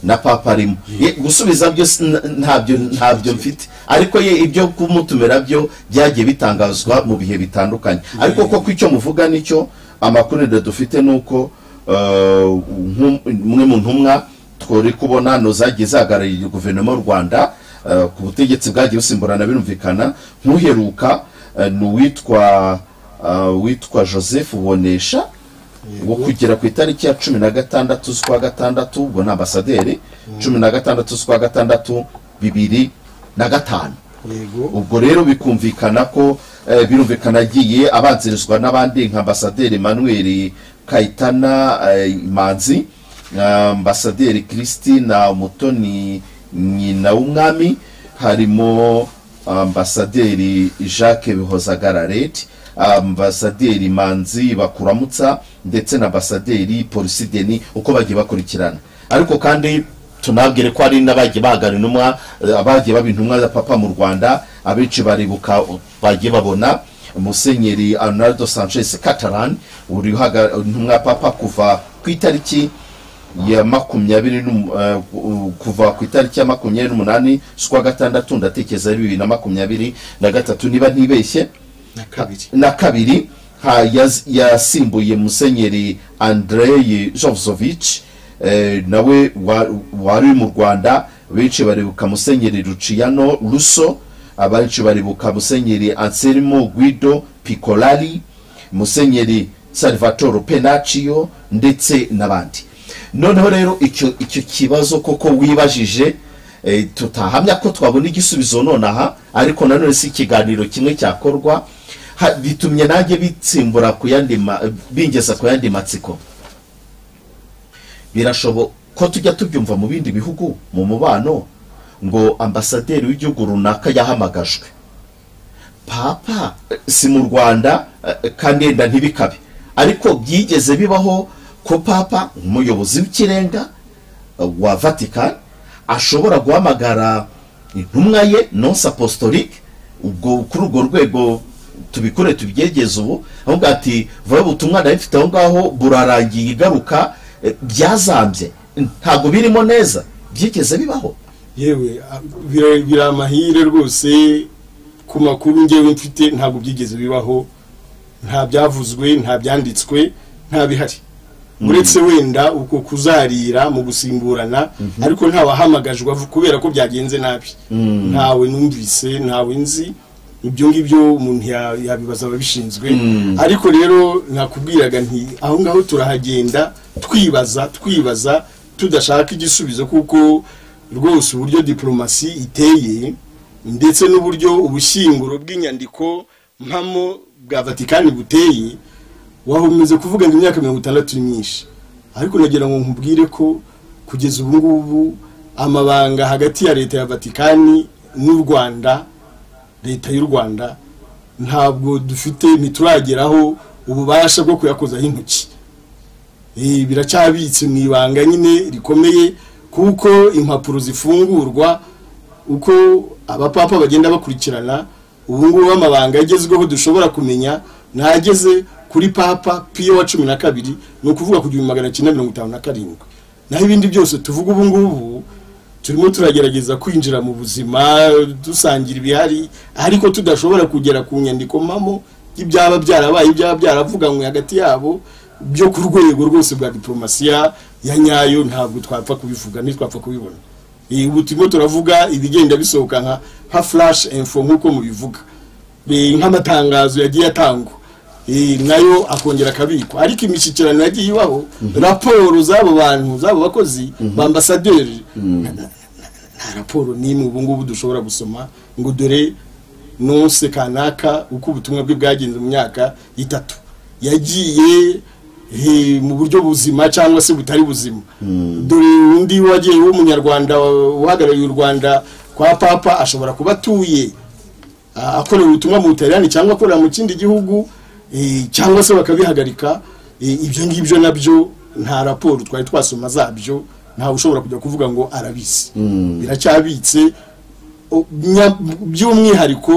na papa arimo Ye, gusubiza byo si- n- ntabyo ntabyo mfite ariko ye ibyo kumutumira byo byagiye bitangazwa mu bihe bitandukanye ariko koko icyo muvuga nicyo amakuru rero dufite ni uko eh, nkum- umwe mu ntumwa twari kubona no zagiye zahagarariye guverinoma y'u rwanda eh, ku butegetsi bwagiye busimburana birumvikana nk'uheruka eh, ni uwitwa eh, witwa joseph ubonesha wo kugera ku itariki ya cumi na gatandatu z'ukwa gatandatu ubwo ni ambasaderi cumi na gatandatu z'ukwa gatandatu bibiri na gatanu yego ubwo rero bikumvikana ko eh, birumvikana agiye abanzirizwa n'abandi nka ambasaderi manuel kayitana eh, manzi na ambasaderi christina umutoni nyina w'umwami harimo ambasaderi jacques bihozagarareti ambasaderi manzi bakuramutsa ndetse na ambasaderi polisi deni uko bagiye bakurikirana ariko kandi tunabwire ko hari n'abagiye bahagarara intumwa eh, abagiye baba intumwa za papa mu rwanda abenshi baribuka uh, bagiye babona musenyeri arnaldo sanchez catalan uri uhaga- intumwa ya papa kuva ku itariki ya makumyabiri n'um- eh, ku- kuva ku itariki ya makumyabiri n'umunani z'ukwa gatandatu ndatekereza ari bibiri na makumyabiri na gatatu niba ntibeshye na kabiri na kabiri ha- yaz- yasimbuye musenyeri andrei jovzovich eh, nawe wa- wari mu rwanda benshi baribuka musenyeri ruciyano ruso abenshi baribuka musenyeri anselmo guido picolari musenyeri salvatore penaccio ndetse n'abandi noneho rero icyo icyo kibazo koko wibajije eh, tutahamya ko twabona igisubizo nonaha ariko nanone si ikiganiro kimwe cyakorwa Ha- bitumye nanjye bitsimbura ku yandi ma- bingeza ku yandi matsiko birashoboka ko tujya tubyumva mu bindi bihugu mu mubano ngo ambasaderi w'igihugu runaka yahamagajwe papa eh, si mu rwanda eh, kandi yenda ntibikabe ariko byigeze bibaho ko papa umuyobozi w'ikirenga eh, wa vatican ashobora guhamagara intumwa ye nonse apostolique ubwo kuri urwo rwego tubikore tubyegeze ubu ahubwo ati vuba ubutumwa nari mfite aho ngaho burarangiye igaruka eh, byazambye ntabwo birimo neza byigeze bibaho yewe a- bira- biri amahire rwose ku makuru ngewe mfite ntabwo byigeze bibaho nta byavuzwe nta byanditswe nta bihari uretse wenda uko kuzarira mu gusimburana ariko nta wahamagajwe avu- kubera ko byagenze nabi ntawe numvise ntawe nzi ibyo ngibyo umuntu ya- yabibaza ababishinzwe ariko rero nakubwiraga nti aho ngaho turahagenda twibaza twibaza tudashaka igisubizo kuko rwose uburyo diporomasi iteye ndetse n'uburyo ubushyinguro bw'inyandiko mpamo bwa vatikani buteye wahumeze kuvuga ngo imyaka mirongo itandatu ni myinshi ariko nagira ngo nkubwire ko kugeza ubu ngubu amabanga hagati ya leta ya vatikani n'u rwanda leta y'u rwanda ntabwo dufite ntiturageraho ububasha bwo kuyakozaho intoki Eh, biracyabitse mu ibanga nyine rikomeye kuko impapuro zifungurwa uko abapapa bagenda bakurikirana ubu ngubu amabanga agezweho dushobora kumenya n'ageze kuri papa piyo wa cumi na kabiri ni ukuvuga ku gihumbi magana cyenda mirongo itanu na karindwi naho ibindi byose tuvuga ubu ngubu turimo turagerageza kwinjira mu buzima dusangira ibihari ariko tudashobora kugera ku nyandiko mpamo y'ibyaba byarabaye ibyaba byaravuganywe hagati yabo byo ku rwego rwose rwa diporomasiya ya nyayo ntabwo twapfa kubivuga ntitwapfa kubibona Eh, ubu turimo turavuga ibigenda bisohoka nka nka flash info nk'uko mubivuga Eh, nk'amatangazo yagiye atangwa Eh, nayo akongera akabikwa ariko imishyikirano yagiye ibaho raporo z'abo bantu z'abo bakozi ba ambasaderi Na- na- nta raporo n'imwe ubu ngubu dushobora gusoma ngo dore nonse kanaka uko ubutumwa bwe bwagenze mu myaka itatu yagiye eh, mu buryo buzima cyangwa se butari buzima dore undi wagiye w'umunyarwanda uhagarariye u rwanda kwa papa ashobora kuba atuye ah, akorera ubutumwa mu butaliyani cyangwa akorera mu kindi gihugu eh, cyangwa se bakabihagarika Eh, ibyo ngibyo nabyo nta raporo twari twasoma zabyo ntawe ushobora kujya kuvuga ngo arabizi biracyabitse o- nya- by'umwihariko